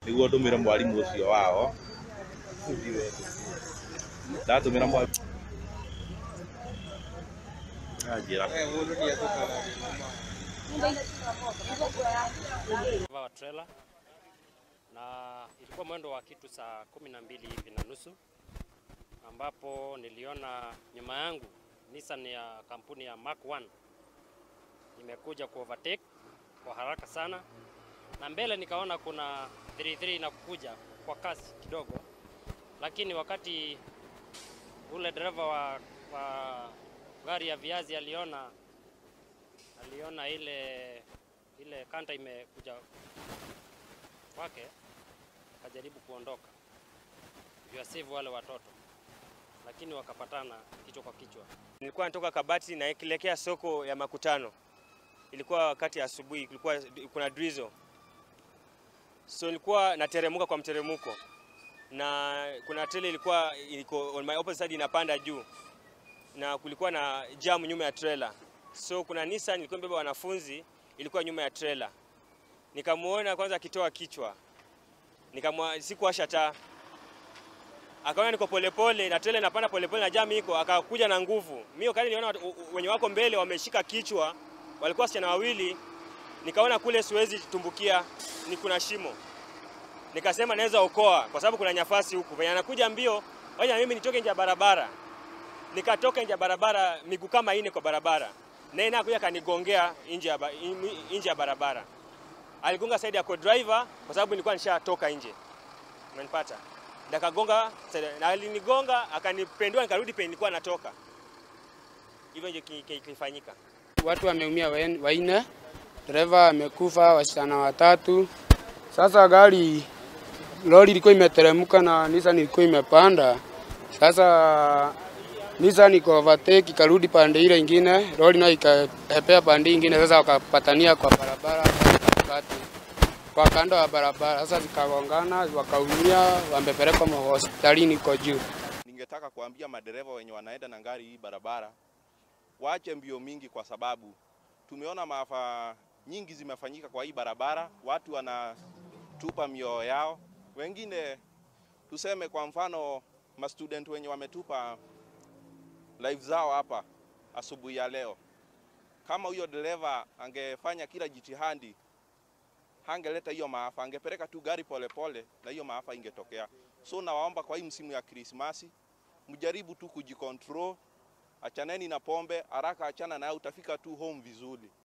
niguo ndumire mwarimu ucio wao ndatumira mwarimu anjira wa trailer na ilikuwa mwendo wa kitu saa kumi na mbili hivi na nusu ambapo niliona nyuma yangu Nissan ya kampuni ya Mark 1 imekuja ku overtake kwa haraka sana, na mbele nikaona kuna 33 inakuja kwa kasi kidogo, lakini wakati ule dereva wa, wa gari ya viazi aliona aliona ile ile kanta imekuja kwake, akajaribu kuondoka ndio asave wale watoto, lakini wakapatana kichwa kwa kichwa. Nilikuwa natoka Kabati naelekea soko ya Makutano. Ilikuwa wakati ya asubuhi, kulikuwa kuna drizzle. So nilikuwa nateremuka kwa mteremuko na kuna trailer ilikuwa iko on my opposite side inapanda juu na kulikuwa na jam nyuma ya trailer. So kuna Nissan ilikuwa imebeba wanafunzi ilikuwa nyuma ya trailer. Nikamuona kwanza akitoa kichwa. Nikamwa sikuwasha taa. Akaona niko polepole na trailer inapanda polepole na jam iko, akakuja na nguvu. Mimi wakati niliona watu- u- u- wenye wako mbele wameshika kichwa, walikuwa wasichana wawili. Nikaona kule siwezi tumbukia, ni kuna shimo. Nikasema naweza okoa kwa sababu kuna nyafasi huku. Venye anakuja mbio, wacha mimi nitoke nje ya barabara. Nikatoka nje ya barabara miguu kama ine kwa barabara. Naye naye kuja kanigongea nje ya ba- nje ya barabara. Aligonga side ya co-driver kwa sababu nilikuwa nishatoka nje. Umenipata? Nikagonga side- na alinigonga akanipendua nikarudi penye nilikuwa natoka. Hivyo ndio ki- ki- kilifanyika. Watu wameumia wen- wanne, dereva amekufa, wasichana watatu. Sasa gari lori ilikuwa imeteremka na Nissan ilikuwa imepanda. Sasa Nissan iko overtake ikarudi pande ile ingine, lori nayo ikapepea pande ingine. Sasa wakapatania kwa barabara katikati, kwa kando ya barabara. Sasa zikagongana, wakaumia, wamepelekwa hospitalini kwa juu. ningetaka kuambia madereva wenye wanaenda na gari hii barabara waache mbio mingi, kwa sababu tumeona maafa nyingi zimefanyika kwa hii barabara. Watu wanatupa mioyo yao, wengine tuseme kwa mfano mastudent wenye wametupa life zao hapa asubuhi ya leo. Kama huyo dereva angefanya kila jitihadi, hangeleta hiyo maafa, angepeleka tu gari polepole pole, na hiyo maafa ingetokea. So nawaomba kwa hii msimu ya Krismasi mjaribu tu kujikontrol, achaneni na pombe haraka, achana nayo, utafika tu home vizuri.